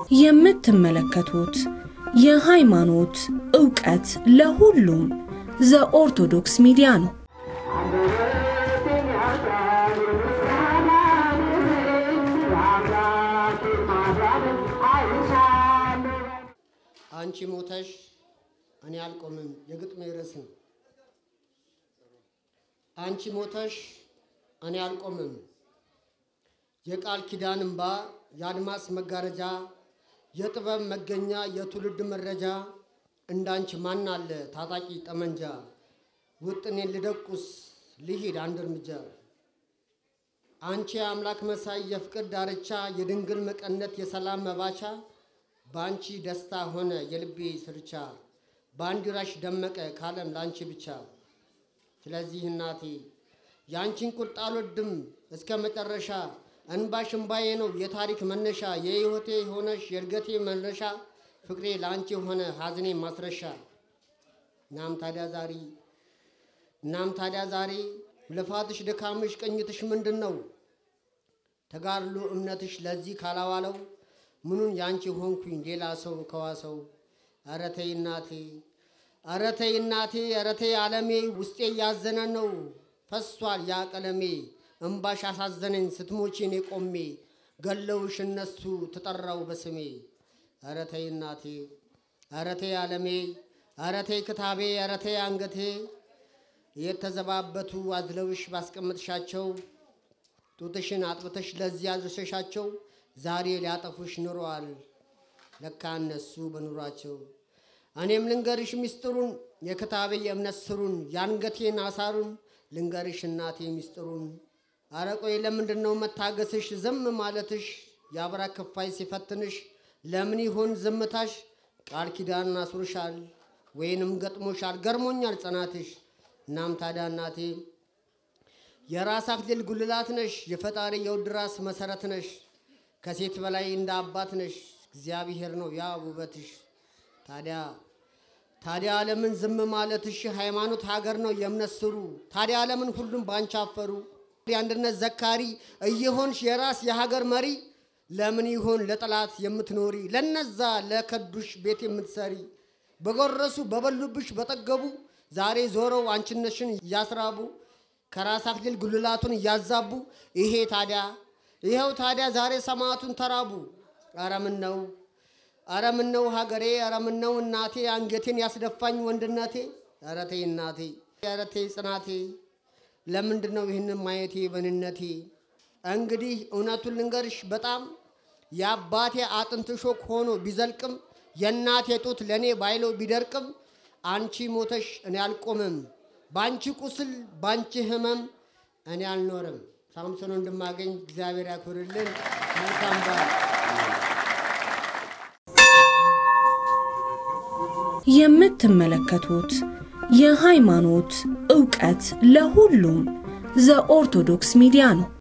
የምትመለከቱት የሃይማኖት ዕውቀት ለሁሉም ዘኦርቶዶክስ ሚዲያ ነው። አንቺ ሞተሽ እኔ አልቆምም የግጥሜ ርዕስ ነው። አንቺ ሞተሽ እኔ አልቆምም የቃል ኪዳን እምባ የአድማስ መጋረጃ የጥበብ መገኛ የትውልድ መረጃ እንዳንቺ ማን አለ ታጣቂ ጠመንጃ ውጥኔን ልደቁስ ልሂድ አንድ እርምጃ አንቺ የአምላክ መሳይ የፍቅር ዳርቻ የድንግል መቀነት የሰላም መባቻ በአንቺ ደስታ ሆነ የልቤ ስርቻ ባንዲራሽ ደመቀ ካለም ለአንቺ ብቻ። ስለዚህ እናቴ የአንቺን ቁጣ አልወድም እስከ መጨረሻ እንባሽ እንባዬ ነው የታሪክ መነሻ የሕይወቴ ሆነሽ የእድገቴ መነሻ ፍቅሬ ለአንቺ ሆነ ሐዘኔ ማስረሻ። እናም ታዲያ ዛሬ እናም ታዲያ ዛሬ ልፋትሽ ድካምሽ ቅኝትሽ ምንድን ነው? ተጋድሎ እምነትሽ ለዚህ ካላዋለው ምኑን ያንቺ ሆንኩኝ ሌላ ሰው ከዋሰው። ኧረ ተይ እናቴ ኧረ ተይ እናቴ ኧረ ተይ ዓለሜ ውስጤ እያዘነ ነው ፈሷል ያ ቀለሜ እምባሽ አሳዘነኝ ስትሞቺ እኔ ቆሜ ገለውሽ እነሱ ትጠራው በስሜ። ኧረ ተይ እናቴ ኧረ ተይ ዓለሜ ኧረ ተይ ክታቤ ኧረ ተይ አንገቴ የተዘባበቱ አዝለውሽ ባስቀምጥሻቸው ጡትሽን አጥብተሽ ለዚህ አድርሰሻቸው ዛሬ ሊያጠፉሽ ኑረዋል ለካ እነሱ በኑሯቸው። እኔም ልንገርሽ ሚስጥሩን የክታቤ የእምነት ስሩን የአንገቴን አሳሩን ልንገርሽ እናቴ ሚስጥሩን። አረ ቆይ ለምንድን ነው መታገስሽ ዝም ማለትሽ? የአብራ ክፋይ ሲፈትንሽ ለምን ይሆን ዝምታሽ? ቃል ኪዳን አስሩሻል ወይንም ገጥሞሻል ገርሞኛል ጽናትሽ። እናም ታዲያ እናቴ የራስ አክሊል ጉልላት ነሽ የፈጣሪ የውድ ራስ መሰረት ነሽ ከሴት በላይ እንደ አባት ነሽ እግዚአብሔር ነው ያ ውበትሽ። ታዲያ ታዲያ ዓለምን ዝም ማለትሽ ሃይማኖት ሀገር ነው የእምነት ስሩ። ታዲያ ዓለምን ሁሉም ባንቺ አፈሩ። የአንድነት ዘካሪ እየሆንሽ የራስ የሀገር መሪ ለምን ይሆን ለጠላት የምትኖሪ ለነዛ ለከዱሽ ቤት የምትሰሪ በጎረሱ በበሉብሽ በጠገቡ ዛሬ ዞረው አንችነሽን እያስራቡ ከራስ አክሊል ጉልላቱን እያዛቡ ይሄ ታዲያ ይኸው ታዲያ ዛሬ ሰማዕቱን ተራቡ። ኧረ ምን ነው ኧረ ምን ነው ሀገሬ ኧረ ምን ነው እናቴ አንገቴን ያስደፋኝ ወንድነቴ። ኧረ ተይ እናቴ ኧረ ተይ ጽናቴ ለምንድን ነው ይህንን ማየቴ በንነቴ? እንግዲህ እውነቱን ልንገርሽ በጣም የአባቴ አጥንት ሾክ ሆኖ ቢዘልቅም የእናቴ ጡት ለእኔ ባይለው ቢደርቅም አንቺ ሞተሽ እኔ አልቆምም በአንቺ ቁስል በአንቺ ህመም እኔ አልኖርም። ሳምሶን እንድማገኝ እግዚአብሔር ያክብርልን። መልካም በዓል። የምትመለከቱት የሃይማኖት ዕውቀት ለሁሉም ዘኦርቶዶክስ ሚዲያ ነው።